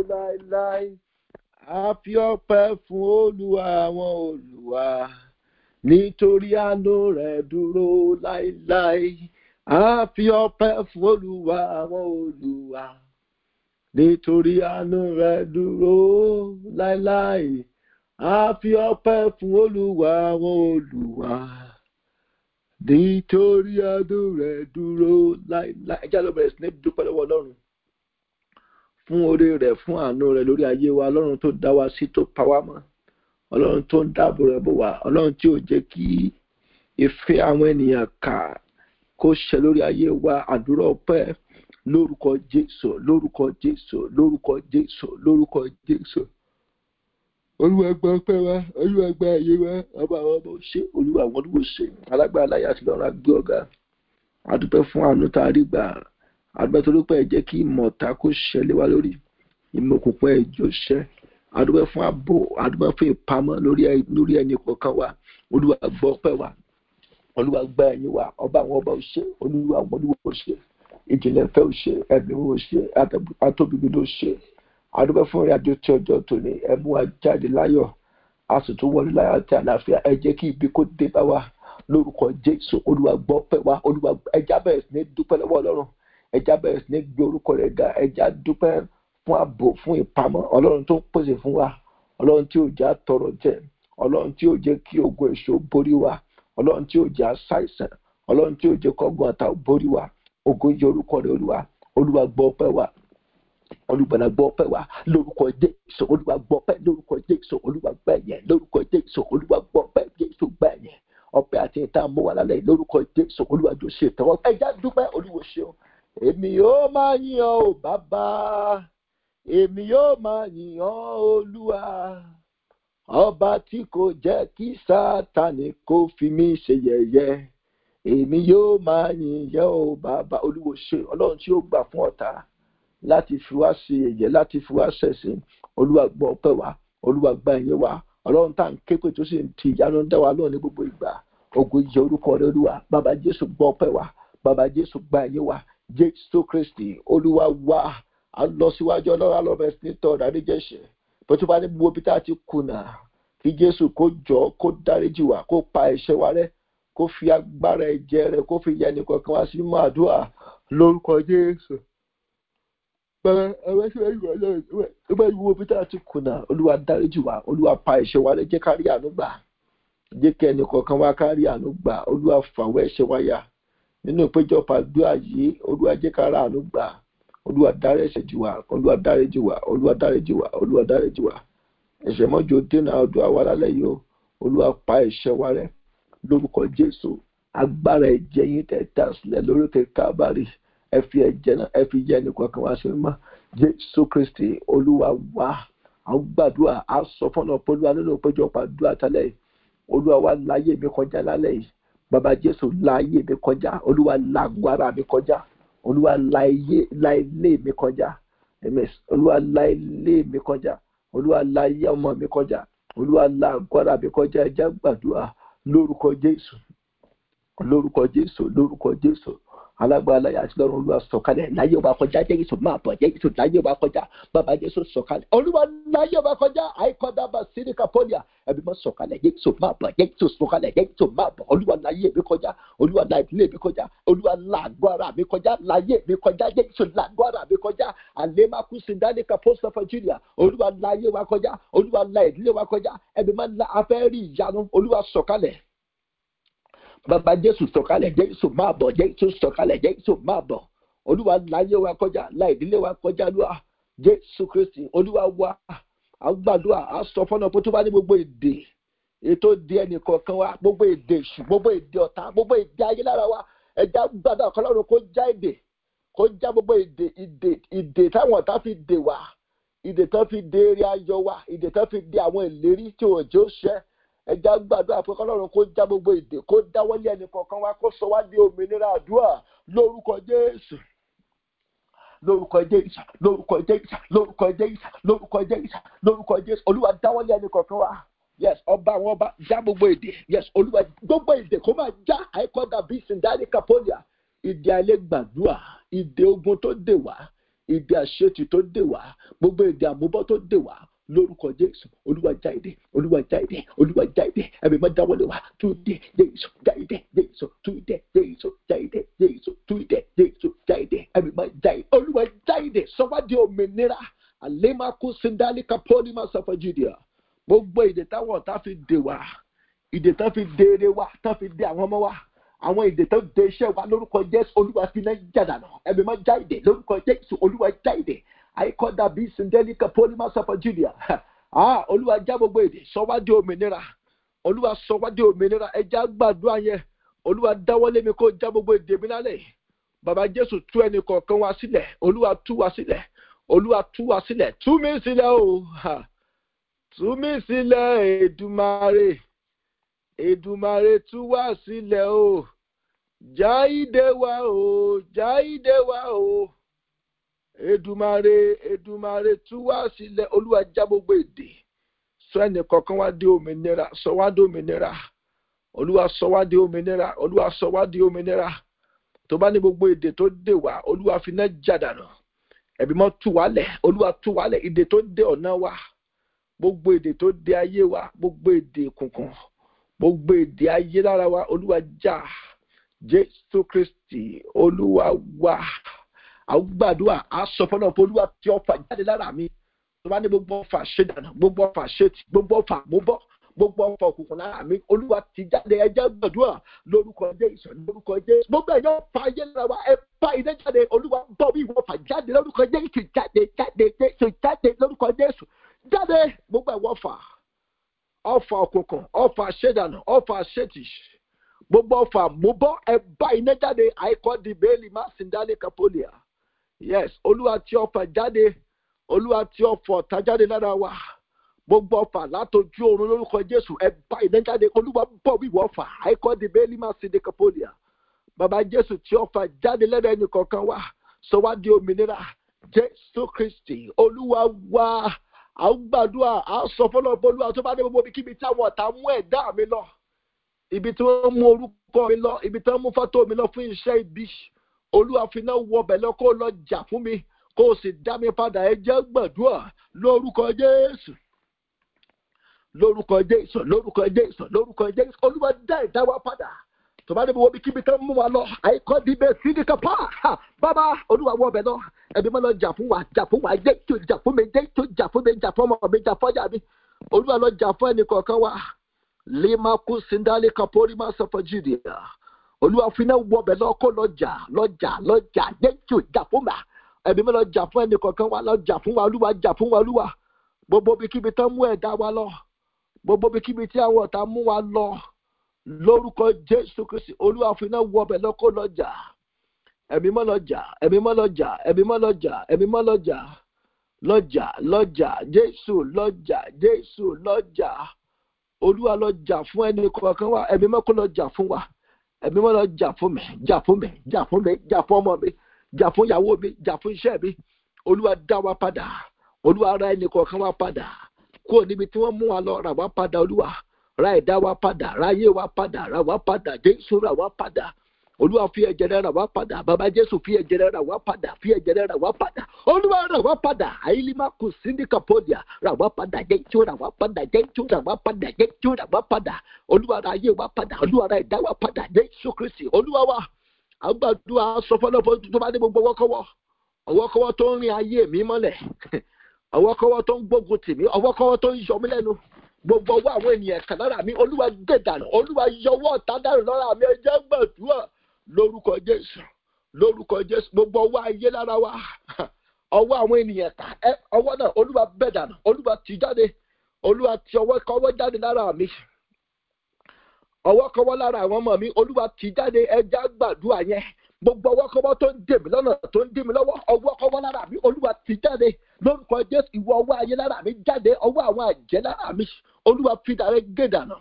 láéláé a fi ọpẹ́ fún olúwa àwọn olùwà nítorí àánú rẹ̀ dúró láéláé a fi ọpẹ́ fún olúwa àwọn olùwà nítorí àánú rẹ̀ dúró láéláé a fi ọpẹ́ fún olúwa àwọn olùwà nítorí àánú rẹ̀ dúró láéláé ẹ jẹ́ ló bẹ̀rẹ̀ sí ní dúpẹ́ lọ́wọ́ ọlọ́run fún oore rẹ̀ fún àánú rẹ̀ lórí ayé wa ọlọ́run tó dá wa sí tó pa wá mọ́ ọlọ́run tó ń dáàbò rẹ̀ bò wá ọlọ́run tí ò jẹ́ kí ìfẹ́ àwọn ènìyàn kà kó ṣẹ lórí ayé wa àdúrà ọpẹ́ lórúkọ jésù lórúkọ jésù lórúkọ jésù lórúkọ jésù olúwa gba ọpẹ́ wa olúwa gba ayé wa ọba àwọn ọmọ ṣe olúwa àwọn olúwo ṣe alágbára láyé àti lọ́run agbé ọ̀gá adúpẹ́ fún àánú tá a rí gbà adúpẹ́ torí pé ẹ jẹ́ kí ìmọ̀ta kó ṣẹlẹ̀ wá lórí ìmọ̀ òkùnkùn ẹ̀jọ́ ṣẹ́ adúpẹ́ fún ààbò adúpẹ́ fún ìpamọ́ lórí ẹni kọ̀ọ̀kan wa olúwa gbọ́ ọpẹ́ wa olúwa gba ẹ̀yìn wa ọba àwọn ọba òṣè olúwa àwọn olúwo òṣè ìjìnlẹ̀ fẹ́ òṣè ẹ̀mí òṣè atóbìbí ló ṣe adúpẹ́ fún ìrìn àjò tí ọjọ́ tòní ẹ̀mú wa jáde láyọ̀ a sì tún wọlé láyọ̀ àti àlàáfíà ẹ jẹ́ kí ibi kó dé bá wa lórúkọ jésù olúwa gbọ́ ọpẹ́ wa olúwa ẹja bẹ̀rẹ̀ sí ní dúpẹ́ lọ́wọ́ ọlọ́run ẹja bẹ̀rẹ̀ sí ní gbé orúkọ rẹ̀ ga ẹja dúpẹ́ fún ààbò fún ìpamọ́ ọlọ́run tó ń pèsè fún wa ọlọ́run tí ò já tọrọ jẹ ọlọ́run tí ò jẹ́ kí ogun èso borí wa ọlọ́run tí ò já ṣàìsàn ọlọ́run tí ò jẹ́ kọ́gun àtà borí wa ogun yẹ orúkọ rẹ̀ olúwa olúwa gbọ́ ọpẹ́ wa olùgbàlà gbọ́ ọpẹ́ wa lórúkọ jésù olúwa gbọ́ ọpẹ́ lórúkọ jésù olúwa gbà yẹn lórúkọ jésù olúwa gbọ́ ọpẹ́ jésù gbà yẹn ọpẹ́ àti ìta mú wa lálẹ́ lórúkọ jésù olúwa jọ ṣe tẹwọ́ ẹja dúpẹ́ olúwo ṣeun èmi yóò máa yìn ọ́ ò bàbá èmi yóò máa yìn ọ́ olúwa ọba tí kò jẹ́ kí sátani kó fi mí ṣe yẹ̀yẹ́ èmi yóò máa yìn yẹ́ ò bàbá olúwo ṣe ọlọ́run tí ó gbà fún ọ̀tá láti fi wá ṣe yẹ̀yẹ́ láti fi wá ṣẹ̀sìn olúwa gbọ́ ọpẹ́ wa olúwa gba ẹ̀yẹ wa ọlọ́run tá à ń ké pé tó sì ń ti ìyanu ń dá wa lóhùn ní gbogbo ìgbà ògo ìjẹ orúkọ rẹ olúwa bàbá jésù gbọ́ ọpẹ́ wa bàbá jésù gba ẹ̀yẹ wa jésù kristi olúwa wa a lọ síwájú ọlọ́run alọ́bẹ̀ sí ní tọ́ọ̀dà níjẹ̀ṣẹ̀ bó tó bá ní gbogbo bí tá a ti kùnà kí jésù kó jọ kó dáríjì wá kó pa ẹ̀ṣẹ̀ wa rẹ́ kó fi agbára ẹ̀jẹ̀ rẹ̀ kó fi yẹnì kankan wá sí mímọ́ àdúrà lórúkọ jésù bàbá ẹwẹ́ sí ẹ̀yìn wà lọ́rùn ẹgbẹ́ ìwúwo bí tá a ti kùnà olúwa dáríjì wá olúwa pa ẹ̀ṣẹ̀ wa rẹ́ jẹ́ ká rí àánú gbà jẹ́ kí ẹnì kọ̀ọ̀kan wá ká rí àánú gbà olúwa fàwọ́ ẹ̀ṣẹ̀ wa yà nínú ìpéjọpọ̀ àdúrà yìí olúwa jẹ́ ká rí àánú gbà olúwa dárí ẹ̀ṣẹ̀ jì wá olúwa dáríjì wá olúwa dáríjì wá olúwa dáríjì wá ẹ̀ṣẹ̀ mọ́jọ dènà àdúrà wa lálẹ́ yìí o olúwa pa ẹ̀ṣẹ̀ wa rẹ́ lórúkọ jésù agbára ẹ̀jẹ̀ yín tẹ̀ tà sílẹ̀ lóríkè kábàárì ẹ fi ẹ̀jẹ̀ náà ẹ fi yẹ ẹnì kọ̀ọ̀kan wá sí mímọ́ jésù kristi olúwa wá àwọn gbàdúrà á sọ fọ́nà pé olúwa nínú ìpéjọpọ̀ àdúrà tálẹ̀ yìí olúwa wá láyé mi kọjá lálẹ́ yìí bàbá jésù láyé mi kọjá olúwa lágbára mi kọjá olúwa láìlé mi kọjá olúwa láìlé mi kọjá olúwa láyé ọmọ mi kọjá olúwa lágbára mi kọjá ẹjá gbàdúrà lórúkọ jésù lórúkọ jésù lórúkọ jésù alágbára láyé àti lọ́run olúwa sọ̀kalẹ̀ láyé ọba kọjá jẹ́gìsù máa bọ̀ jẹ́gìsù láyé ọba kọjá bàbá jésù sọ̀kalẹ̀ olúwa láyé ọba kọjá àìkọ́dá bá síríkà pọ́lìà ẹbí mọ́ sọ̀kalẹ̀ jẹ́gìsù máa bọ̀ jẹ́gìsù sọ̀kalẹ̀ jẹ́gìsù máa bọ̀ olúwa láyé mi kọjá olúwa láyé mi kọjá olúwa lágbára mi kọjá láyé mi kọjá jẹ́gìsù lágbára mi kọjá àlẹ́màkú sindalika post of nigeria olúwa láyé wa kọjá olúwa láyé ìdílé wa kọjá ẹbí mọ́ afẹ́ rí ìyanu olúwa sọ̀kalẹ̀ bàbá jésù sọ̀kalẹ̀ jésù máa bọ̀ jésù sọ̀kalẹ̀ jésù máa bọ̀ olúwa láyé wa kọjá láìdílé wa kọjá lúwa jésù kristi olúwa wa àgbàdua àsọ fọnà pé tó bá ní gbogbo èdè ètò di ẹnì kọ̀ọ̀kan wa gbogbo èdè èṣù gbogbo èdè ọ̀tá gbogbo èdè ayé lára wa ẹja gbàdúrà kọlọ́run kó já èdè kó já gbogbo èdè ìdè ìdè táwọn ọ̀tá fi dè wá ìdè tán fi dè eré ayọ̀ wa ìdè tán fi dè àwọn ìlérí tí òjò ṣẹ́ ẹja gbàdúrà pé kọlọ́run kó já gbogbo èdè kó dáwọ́lé ẹnì kọ̀ọ̀kan wa kó sọ wá di òmìnira àdúrà lórúkọ jésù lórúkọ jésù lórúkọ jésù lórúkọ jésù lórúkọ jésù lórúkọ jésù olúwa dáwọ́lé ẹnì kọ̀ọ̀kan wa yes ọba àwọn ọba já gbogbo èdè yes olúwa gbogbo èdè kó máa já àìkọ́dà bíi sindari kapolia ìdè àìlè gbàdúrà ìdè ogun tó dè wá ìdè àṣetì tó dè wá gbogbo ìdè àmúbọ́ tó dè wá lórúkọ jésù olúwa jáde olúwa jáde olúwa jáde ẹbí máa dáwọlé wa túndé jésù jáde jésù túndé jésù jáde jésù túndé jésù jáde ẹbí máa jáde olúwa jáde sọwádìí òmìnira àlèmàkú sindalika pọ́límà sọfọ judea gbogbo ìdè táwọn ọ̀tá fi dè wá ìdè tán fi dè eré wa tán fi dè àwọn ọmọ wa àwọn ìdè tó dè iṣẹ́ wa lórúkọ jésù olúwa fi náà jàdánù ẹbí máa jáde lórúkọ jésù olúwa jáde àìkọ́dà bíi sindalika pọ́límà sọfọ judea ah olúwa já gbogbo èdè sọwádìí òmìnira olúwa sọwádìí òmìnira ẹja gbàdúrà yẹn olúwa dáwọ́lé mi kó já gbogbo èdè mi lálẹ́ bàbá jésù tú ẹnì kọ̀ọ̀kan wá sílẹ̀ olúwa tú wá sílẹ̀ olúwa tú wá sílẹ̀ tú mi sílẹ̀ o tú mi sílẹ̀ èdùmarè èdùmarè tú wá sílẹ̀ o jáìdé wa o jáìdé wa o èdùmarè èdùmarè tú wá sílẹ̀ olúwa já gbogbo èdè sọ ẹnì kọ̀ọ̀kan wá dé òmìnira sọ wá dé òmìnira olúwa sọ wá dé òmìnira olúwa sọ wá dé òmìnira tó bá ní gbogbo èdè tó dè wá olúwa fi náà jàdánù ẹbí mọ tú wálẹ̀ olúwa tú wálẹ̀ èdè tó dè ọ̀nà wa gbogbo èdè tó dè ayé wa gbogbo èdè kùnkùn gbogbo èdè ayé lára wa olúwa já jésù kristi olúwa wá àwọn gbàdúrà aṣọ fọlọ pé olúwa tí ọfà jáde lára mi tó bá ní gbogbo ọfà ṣèdànù gbogbo ọfà ṣètì gbogbo ọfà múbọ gbogbo ọfà òkùnkùn lára mi olúwa ti jáde ẹjẹ gbàdúrà lórúkọ jésù lórúkọ jésù gbogbo ẹyọ ọfà ayé lára wa ẹ bá iná jáde olúwa bọ bí ìwọ ọfà jáde lórúkọ jésù jáde jáde jésù jáde lórúkọ jésù jáde gbogbo ẹwọ ọfà ọfà òkùnkùn ọfà ṣèdànù ọfà ṣètì gbogbo ọfà múbọ ẹ bá iná jáde àìkọ́ di bẹ́ẹ̀lì má sì ń dálé kapolia yes olúwa tí ọfà jáde olúwa tí ọfà ọ̀tá jáde lára wa gbogbo ọfà látọjú oorun lórúkọ jésù ẹ bá iná jáde olúwa bọ̀ wíwọ ọfà àìkọ́ di bẹ́ẹ̀lì má sì ń dé kapolia bàbá jésù tí ọfà jáde lẹ́nu ẹnì kọ̀ọ̀kan wa sọ wá di òmìnira jésù kristi olúwa wa à ń gbàdúrà à ń sọ fọlọ́ bolúwa tó bá dé gbogbo ibikíbi tí àwọn ọ̀tá mú ẹ̀dá mi lọ ibi tí wọ́n mú orúkọ mi lọ ibi tí wọ́n mú fọ́tò mi lọ fún iṣẹ́ ibi olúwa fi náà wọ ọbẹ̀ lọ kó lọ jà fún mi kó o sì dá mi padà ẹ jẹ́ gbàdúrà lórúkọ jésù lórúkọ jésù lórúkọ jésù lórúkọ jésù olúwa dá ẹ̀dá wa padà tó bá dé gbogbo ibikíbi tí wọ́n mú wa lọ àìkọ́ dìbẹ̀ sídìí pa bàbá olúwa wọ ọbẹ̀ lọ ẹbí mọ́ lọ jà fún wa jà fún wa jẹ́ tó jà fún mi jẹ́ tó jà fún mi jà fún ọmọ mi jà fọ́jà mi olúwa lọ jà fún ẹnì kọ̀ọ̀kan wa lima kú sindali kapori ma sọ fún judea olúwa fúnẹ wọbẹ lọkọ lọjà lọjà lọjà jẹjọ jà fún wa ẹbí mi lọ jà fún ẹnì kọ̀ọ̀kan wa lọ jà fún wa olúwa jà fún wa olúwa gbogbo ibikíbi tán mú ẹ̀dá wa lọ gbogbo ibikíbi tí àwọn ọ̀tá mú wa lọ lórúkọ jésù kristi olúwa fúnẹ wọbẹ lọkọ lọjà ẹbí mọ lọjà ẹbí mọ lọjà ẹbí mọ lọjà ẹbí mọ lọjà lọjà lọjà jésù lọjà jésù lọjà olúwa lọ jà fún ẹni kọ̀ọ̀kan wa ẹ̀mí mọ́kọ́ lọ jà fún wa ẹ̀mí mọ́ lọ jà fún mi jà fún mi jà fún mi jà fún ọmọ mi jà fún ìyàwó mi jà fún iṣẹ́ mi olúwa dá wa padà olúwa ra ẹni kọ̀ọ̀kan wa padà kúrò níbi tí wọ́n mú wa lọ rà wá padà olúwa ra ẹ̀dá wa padà ra ayé wa padà ra wá padà jésù ra wá padà olúwa fi ẹ̀jẹ̀ rẹ̀ rà wá padà bàbá jésù fi ẹ̀jẹ̀ rẹ̀ rà wá padà fi ẹ̀jẹ̀ rẹ̀ rà wá padà olúwa rà wá padà àyílímà kù síndìkà pọ́lìà rà wá padà jẹ́jú rà wá padà jẹ́jú rà wá padà jẹ́jú rà wá padà olúwa rà ayé wa padà olúwa rà ẹ̀dá wa padà jésù kristi olúwa wa àgbàdua sọ fọlọ́fọ tó bá dé gbogbo ọwọ́kọ́wọ́ ọwọ́kọ́wọ́ tó ń rin ayé mi mọ́lẹ̀ ọwọ́kọ́wọ́ tó ń gbógun tì mí ọwọ́kọ́wọ́ tó ń yọ mí lẹ́nu gbogbo ọwọ́ àwọn ènìyàn kan lára mi olúwa gbé dànù olúwa yọwọ́ ọ̀tá dànù lára mi ẹ jẹ́ gbàdúrà lórúkọ jésù lórúkọ jésù gbogbo ọwọ́ ayé lára wa ọwọ́ àwọn ènìyàn ta ẹ ọwọ́ náà olúwa bẹ̀ dànù olúwa tì jáde olúwa ti ọwọ́ kọ́wọ́ jáde lára mi ọwọ́ kọ́wọ́ lára àwọn ọmọ mi olúwa tì jáde ẹja gbàdúrà yẹn gbogbo ọwọ́ kọ́wọ́ tó ń dè mí lọ́nà tó ń dè mí lọ́wọ́ ọwọ́ kọ́wọ́ lára mi olúwa tì jáde lórúkọ jésù ìwọ ọwọ́ ayé lára mi jáde ọwọ́ àwọn àjẹ́ lára mi olúwa fi dàrẹ́ gé dànù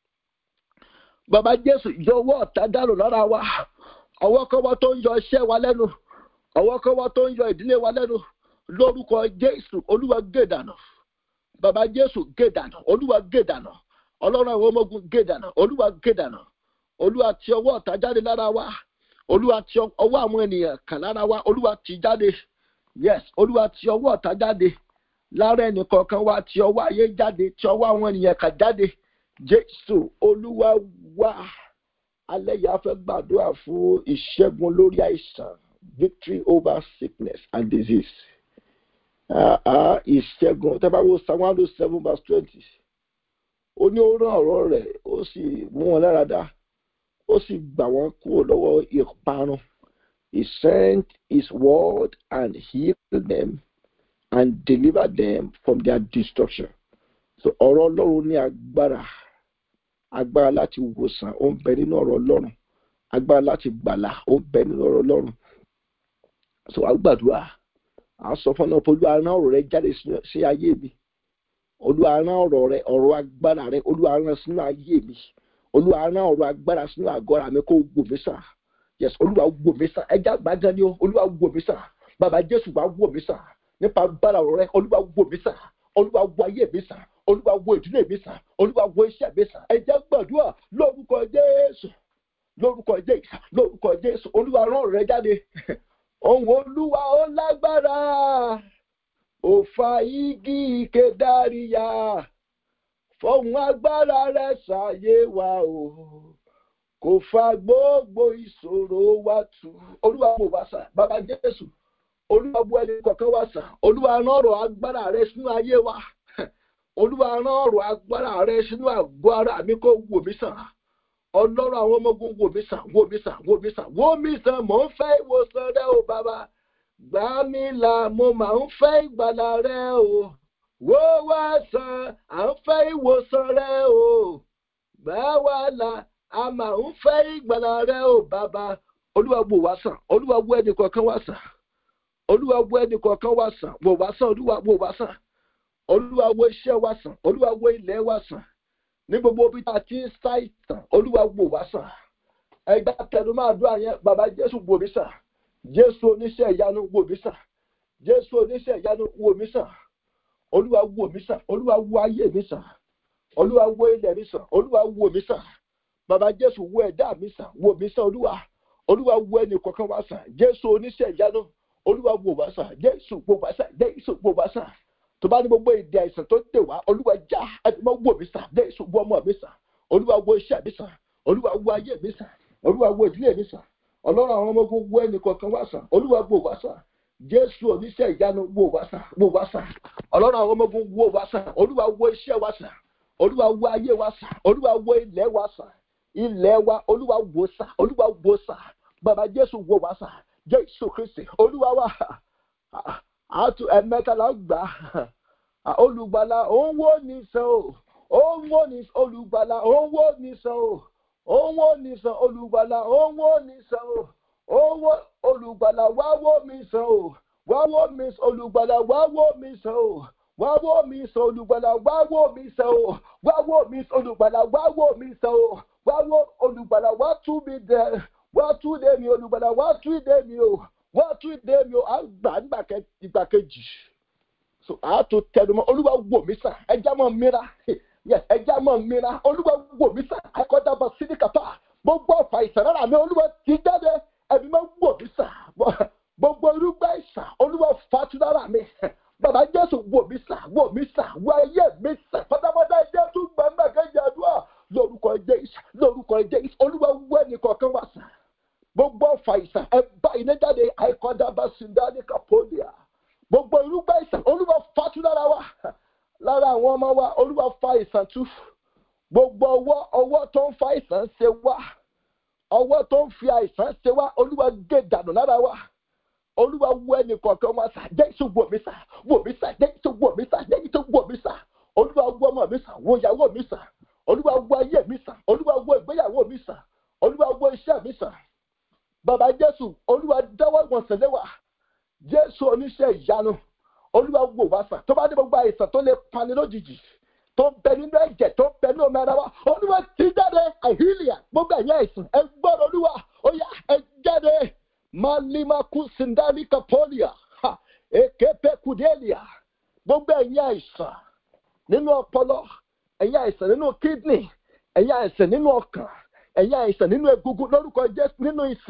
bàbá jésù yọ ọwọ́ ọ̀tá dànù lára wa ọwọ́ kọ́wọ́ tó ń yọ iṣẹ́ wa lẹ́nu ọwọ́ kọ́wọ́ tó ń yọ ìdílé wa lẹ́nu lórúkọ jésù olúwa gé dànù bàbá jésù gé dànù olúwa gé dànù ọlọ́run àwọn ọmọ ogun gé dànù olúwa gé dànù olúwa ti ọwọ́ ọ̀tá jáde lára wa olúwa ti ọwọ́ àwọn ènìyàn kàn lára wa olúwa ti jáde yes olúwa ti ọwọ́ ọ̀tá jáde lára ẹnì kọ̀ọ̀kan wa ti ọwọ́ ayé jáde ti ọwọ́ àwọn ènìyàn kan jáde jésù olúwa wá alẹ́ yìí a fẹ́ gbàdúrà fún ìṣẹ́gun lórí àìsàn victory over sickness and disease ìṣẹ́gun tẹ́ bá wo psalm one oh seven verse twenty ó ní ó rán ọ̀rọ̀ rẹ̀ ó sì mú wọn lára dá ó sì gbà wọ́n kúrò lọ́wọ́ ìparun he sent his word and healed them and delivered them from their destruction so ọ̀rọ̀ ọlọ́run ní agbára agbára láti wòsàn ó ń bẹ nínú ọ̀rọ̀ ọlọ́run agbára láti gbàlà ó ń bẹ nínú ọ̀rọ̀ ọlọ́run so àgbàdua à sọ fún ọ pé olúwa rán ọ̀rọ̀ rẹ jáde sí ayé mi olúwa rán ọ̀rọ̀ rẹ ọ̀rọ̀ agbára rẹ olúwa rán sínú ayé mi olúwa rán ọ̀rọ̀ agbára sínú àgọ́ra mi kó wò mí sàn yes olúwa wò mí sàn ẹja gbàgán ni o olúwa wò mí sàn bàbá jésù wà wò mí sàn nípa agbára ọ̀rọ̀ rẹ olúwa wò mí sàn olúwa wò ayé mi sàn olúwa wò ìdílé mi sàn olúwa wò iṣẹ́ mi sàn ẹja gbàdúrà lórúkọ jésù lórúkọ jésù lórúkọ jésù olúwa rán ọ̀rọ̀ rẹ jáde ohun olúwa ó lágbára ó fa igi kedariya fọhùn agbára rẹ ṣàyé wa o kò fa gbogbo ìṣòro wa tù olúwa wò wá sàn bàbá jésù olúwa wò ẹni kọ̀ọ̀kan wá sàn olúwa rán ọ̀rọ̀ agbára rẹ sínú ayé wa olúwa rán ọ̀rọ̀ agbára rẹ sínú àgọ́ ara mi kó wò mí sàn ọlọ́run àwọn ọmọ ogun wò mí sàn wò mí sàn wò mí sàn wò mí sàn mò ń fẹ́ ìwòsàn rẹ o bàbá gbà mí là mo máa ń fẹ́ ìgbàlà rẹ o wò wá sàn à ń fẹ́ ìwòsàn rẹ o gbà wá là a máa ń fẹ́ ìgbàlà rẹ o bàbá olúwa wò wá sàn olúwa wò ẹnì kọ̀ọ̀kan wá sàn olúwa wò ẹnì kọ̀ọ̀kan wá sàn wò wá sàn olúwa wò wá sàn olúwa wò iṣẹ́ wá sàn olúwa wò ilẹ̀ wá sàn ní gbogbo ibi tá a ti ń ṣàìsàn olúwa wò wá sàn ẹgbẹ́ tẹnu máa dún àyẹn bàbá jésù wò mí sàn jésù oníṣẹ́ ìyanu wò mí sàn jésù oníṣẹ́ ìyanu wò mí sàn olúwa wò mí sàn olúwa wò ayé mi sàn olúwa wò ilẹ̀ mi sàn olúwa wò mí sàn bàbá jésù wò ẹ̀dá mi sàn wò mí sàn olúwa olúwa wò ẹnì kọ̀ọ̀kan wá sàn jésù oníṣẹ́ ìyanu olúwa wò wá sàn jésù wò wá sàn jésù wò wá sàn tó bá ní gbogbo èdè àìsàn tó dè wá olúwa já ẹdínmọ́ wò mí sàn jésù wò ọmọ mi sàn olúwa wò iṣẹ́ mi sàn olúwa wò ayé mi sàn olúwa wò ìdílé mi sàn ọlọ́run àwọn ọmọ ogun wò ẹnì kọ̀ọ̀kan wá sàn olúwa wò wá sàn jésù oníṣẹ́ ìyanu wò wá sàn wò wá sàn ọlọ́run àwọn ọmọ ogun wò wá sàn olúwa wò iṣẹ́ wa sàn olúwa wò ayé wa sàn olúwa wò ilẹ̀ wa sàn ilẹ̀ wa olúwa wò sàn olúwa wò sàn bàbá jésù wò wá sàn jésù kristi olúwa wa àtú ẹ̀mẹ́ta la gbà olùgbàlà òun wò ní sàn o òun wò ní olùgbàlà òun wò ní sàn o òun wò ní sàn olùgbàlà òun wò ní sàn o òun wò olùgbàlà wá wò mí sàn o wá wò mí olùgbàlà wá wò mí sàn o wá wò mí sàn olùgbàlà wá wò mí sàn o wá wò mí olùgbàlà wá wò mí sàn o wá wò olùgbàlà wá tú mi dẹ wá tú dé mi olùgbàlà wá tú dé mi o wá tú dé mi o à ń gbà nígbà ìgbà kejì so a tó tẹnumọ́ olúwa wò mí sàn ẹja mọ mìíràn ẹja mọ mìíràn olúwa wò mí sàn akọjá sídìkàtà gbogbo ọfà ìsànára mi olúwa ti jáde ẹbí máa wò mí sàn gbogbo irúgbà ìsàn olúwa fàtúnára mi bàbá jésù wò mí sàn wò mí sàn wọ ayé mi sàn pátápátá ẹjẹ tún gbàgbà kejì àdúrà lórúkọ jésù lórúkọ jésù olúwa wọ ẹnìkọ̀ọ̀kan wá sàn gbogbo ọfà ìsàn ẹ bá iná jáde àìkọjá bá sindani kapolia gbogbo irúgbà ìsàn olúwa fatu lára wa lára àwọn ọmọ wa olúwa fa ìsàn tú gbogbo ọwọ́ ọwọ́ tó ń fa ìsàn ṣe wá ọwọ́ tó ń fi àìsàn ṣe wá olúwa gé dànù lára wa olúwa wọ ẹnì kọ̀ọ̀kan wa sà jésù wò mí sà wò mí sà jésù wò mí sà jésù wò mí sà olúwa wọ ọmọ mi sà wọ ìyàwó mi sà olúwa wọ ayé mi sà olúwa wọ ìgbéyàwó mi sà olúwa wọ iṣẹ́ mi sà bàbá jésù olúwa dáwọ́ ìwọ̀nsẹ̀ lé wa jésù oníṣẹ́ ìyanu olúwa wò wá sàn tó bá ní gbogbo àìsàn tó lè pani lójijì tó ń bẹ nínú ẹ̀jẹ̀ tó ń bẹ nínú omi ara wa olúwa ti jáde àhílìyà gbogbo ẹ̀yìn àìsàn ẹ gbọ́dọ̀ olúwa ó yá ẹ jáde malimaku sindali kapolia ekepe kudelia gbogbo ẹ̀yìn àìsàn nínú ọpọlọ ẹ̀yìn àìsàn nínú kídìní ẹ̀yìn àìsàn nínú ọkàn ẹ̀yìn àìsàn nínú egungun lórúkọ jésù nínú iṣan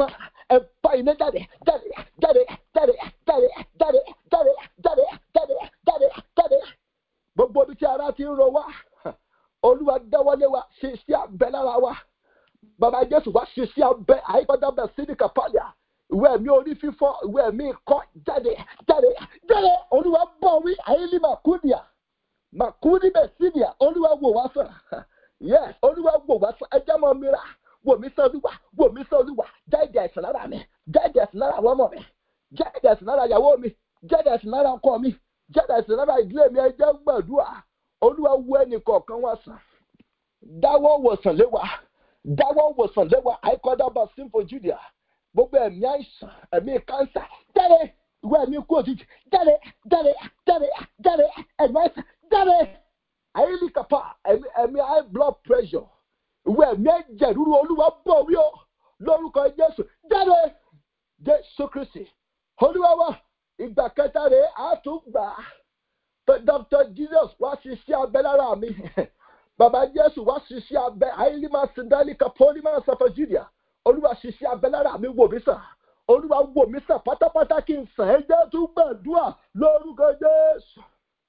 ẹ bá iná jáde jáde jáde jáde jáde jáde jáde jáde jáde jáde jáde gbogbo ibi tí ara ti ń ro wá olúwa dáwọ́lé wa ṣe sí abẹ lára wa bàbá jésù wá ṣe sí abẹ àyípadà bẹ sídìkà pálíà ìwé ẹ̀mí orí fífọ́ ìwé ẹ̀mí ikọ́ jáde jáde jáde olúwa bọ̀ wí àyílí màkúdìà màkúdì bẹ̀ sídìà olúwa wò wá sàn yes olúwa wò wá sàn ẹjẹ́ mọ́ mìíràn wò mí sàn olúwa wò mí sàn olúwa jáde àìsàn lára mi jáde àìsàn lára àwọn ọmọ mi jáde àìsàn lára ìyàwó mi jáde àìsàn lára ọkọ mi jáde àìsàn lára ìdílé mi ẹjẹ́ gbàdúrà olúwa wo ẹnì kọ̀ọ̀kan wá sàn dáwọ́ wòsàn lé wa dáwọ́ wòsàn lé wa àìkọ́dá bá simple judea gbogbo ẹ̀mí àìsàn ẹ̀mí kánsà jáde ìwé ẹ̀mí kú òjijì jáde jáde jáde jáde ẹ̀mí àìsàn jáde àyílí kàpá ẹ̀mí ẹ̀mí high blood pressure ìwé ẹ̀mí ẹ̀jẹ̀ rúru olúwa bọ̀ wí o lórúkọ jésù jáde jésù kristi olúwa wa ìgbà kẹta rèé àtúgbà dr jesus wá ṣiṣẹ́ abẹ lára mi bàbá jésù wá ṣiṣẹ́ abẹ àyílí máa sin dálí kapoli máa sọ fún judea olúwa ṣiṣẹ́ abẹ lára mi wò mí sàn olúwa wò mí sàn pátápátá kí n sàn ẹ jẹ́ tún gbàdúrà lórúkọ jésù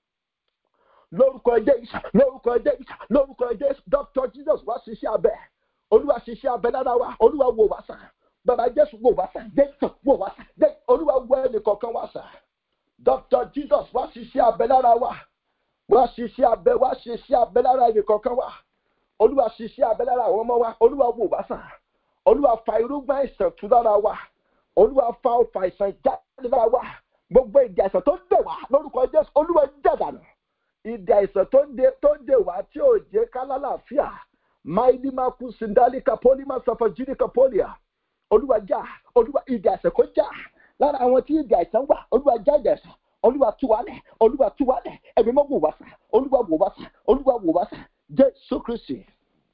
lórúkọ jésù lórúkọ jésù lórúkọ jésù dr jesus wá ṣiṣẹ́ abẹ olúwa ṣiṣẹ́ abẹ lára wa olúwa wò wá sàn bàbá jésù wò wá sàn jésù wò wá sàn jésù olúwa wò ẹnì kọ̀ọ̀kan wá sàn dr jesus wá ṣiṣẹ́ abẹ lára wa wá ṣiṣẹ́ abẹ wá ṣiṣẹ́ abẹ lára ẹnì kọ̀ọ̀kan wa olúwa ṣiṣẹ́ abẹ lára àwọn ọmọ wa olúwa wò wá sàn olúwa fa irúgbìn àìsàn tú lára wa olúwa fa ọfà àìsàn jáde lára wa gbogbo ìdí àìsàn tó dè wá lórúkọ jésù olúwa jàdánù ìdí àìsàn tó ń dè tó ń dè wá tí ò jẹ́ ká lálàáfíà máìlì máa kú sindalika poli máa sọfọ jíríkà pólíà olúwa já olúwa ìdí àìsàn kó já lára àwọn tí ìdí àìsàn wà olúwa já ìdí àìsàn olúwa tú wa lẹ̀ olúwa tú wa lẹ̀ ẹ̀mí mọ́ wò wá sàn olúwa wò wá sàn olúwa wò wá sàn jésù kristi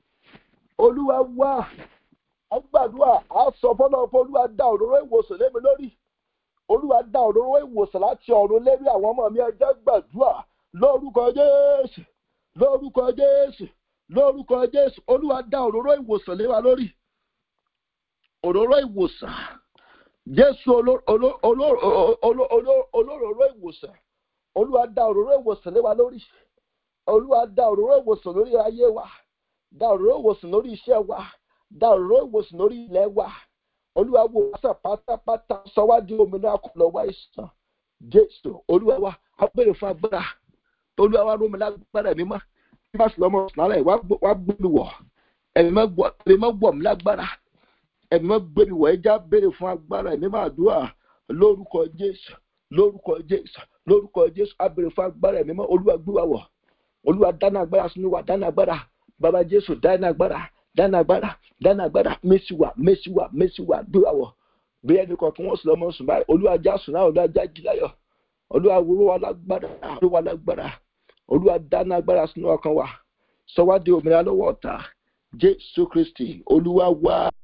olúwa wá agbàdúrà á sọ fọlọ fún olúwa dá òróró ìwòsàn lémi lórí olúwa dá òróró ìwòsàn láti ọ̀run lérí àwọn ọmọ mi ẹjẹ́ gbàdúrà lórúkọ jésù lórúkọ jésù lórúkọ jésù olúwa dá òróró ìwòsàn lé wa lórí òróró ìwòsàn jésù olóróró ìwòsàn olúwa dá òróró ìwòsàn lé wa lórí olúwa dá òróró ìwòsàn lórí ayé wa dá òróró ìwòsàn lórí iṣẹ́ wa dá òróró ìwòsàn lórí ilẹ̀ wa olúwa wò wá sàn pátápátá sọ wá di òmìnira kò lọ́wọ́ ìsàn jésù olúwa wa á bèrè fún agbára olúwa wa rómi lágbára ẹ̀mí mọ́ bí wọ́n sì lọ́mọ sàlẹ̀ wá gbé mi wọ̀ ẹ̀mí mọ́ gbọ̀ mí lágbára ẹ̀mí mọ́ gbé mi wọ̀ ẹja bèrè fún agbára ẹ̀mí máa dúà lórúkọ jésù lórúkọ jésù lórúkọ jésù á bèrè fún agbára ẹ̀mí mọ́ olúwa gbé wa wọ̀ olúwa dáná agbára sínú wa dáná agbára bàbá jésù dáná agbára dáná agbára dáná agbára mẹ́sì wà mẹ́sì wà mẹ́sì wà gbé wa wọ̀ bí ẹnì kọ̀ọ̀kan wọ́n sì lọ́mọ sùn báyìí olúwa já sùn náà olúwa já jí láyọ̀ olúwa wúrú wa lágbára olúwa lágbára olúwa dáná agbára sínú ọkàn wa sọ wá di òmìnira lọ́wọ́ ọ̀tá jésù kristi olúwa wá.